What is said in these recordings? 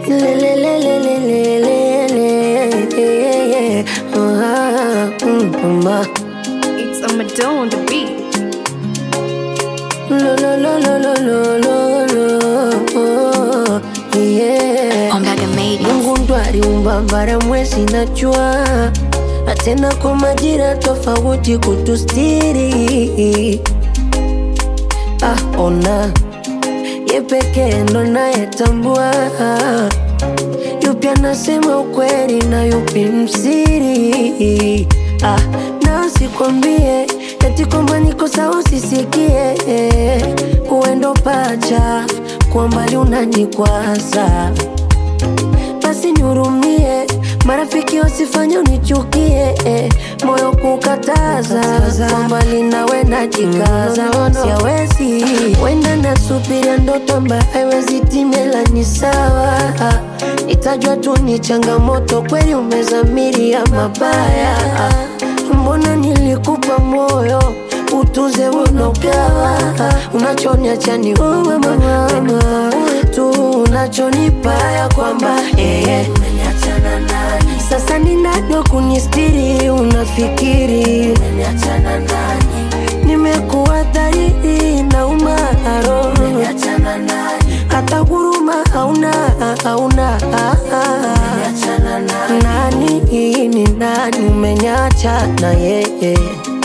Lelelelelelele. Ah, mm, mama. It's a Madonna on the beat. Lo, lo, lo, lo, lo, lo, lo, lo. Yeah. Ombaga made it. Mungu ndo aliumba bara, mwezi na jua, na tena kwa majira tofauti kutustiri. Ah, ona ye pekee ndo nayetambua yupi anasema ukweli na yupi msiri. Ah, na sikwambie eti kwamba niko sawa, usisikie uendo pacha kwa mbali unanikwaza basi nihurumie, marafiki wasifanye unichukie, eh, moyo kukataza kwa mbali nawe najikaza, siawezi wenda nasubiria ndoto ambayo haiwezi timela, ni sawa itajwa tu ni changamoto, kweli umezamiria mabaya, mbona nilikupa moyo utuze unogawa unachoniacha ni uwe mama uwe tu unachonipa ya kwamba eh, sasa ninado kunistiri unafikiri nimekuwa dhahiri na umaro hata huruma hauna hauna nani ni nani umenyacha na yeye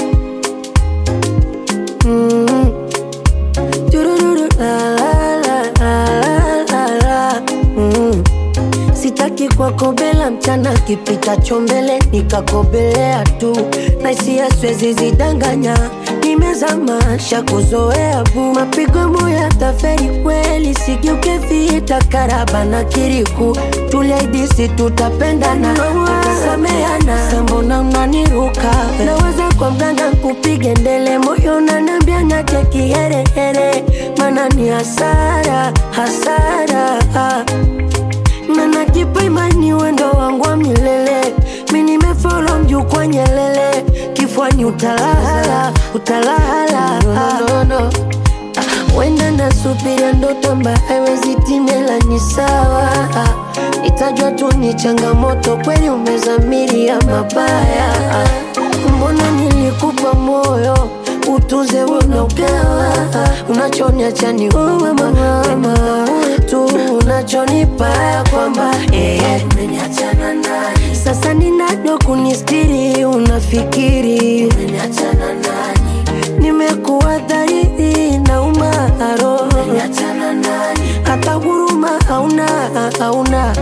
Mm. Turururu, la, la, la, la, la, la. Mm. Sitaki kwakobela mchana kipitacho mbele nikakobelea tu na hisia siwezi zidanganya nimezama shakuzoea bu mapigo moya taferi kweli sigeuke vita karaba na kiriku tuliaidisi tutapendana tutasameana sambona unaniruka naweza kwa mganga kupige ndele moyo nanambia nyache kiherehere mana ni hasara hasara na najipa imani wendo wangu wa milele mi nimefolo mjukwa nyelele kifwani utalala utalala no, no, no. Ah, wenda nasubiria ndoto ambayo haiwezi timela ni sawa Ah, itajwa tu ni changamoto kweli umezamiria mabaya Ah, mbona nilikupa moyo utuze unogawa unachoniacha ni uwe mama uwe tu unachonipa ya kwamba eh, sasa ninado kunistiri unafikiri nimekuwa dhahiri na umaro hata huruma hauna hauna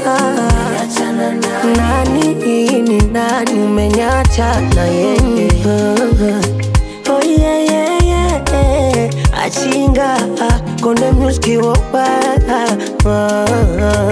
nani ni nani umenyacha na yeye oh, yeah, yeah, yeah. achinga konde muski wopa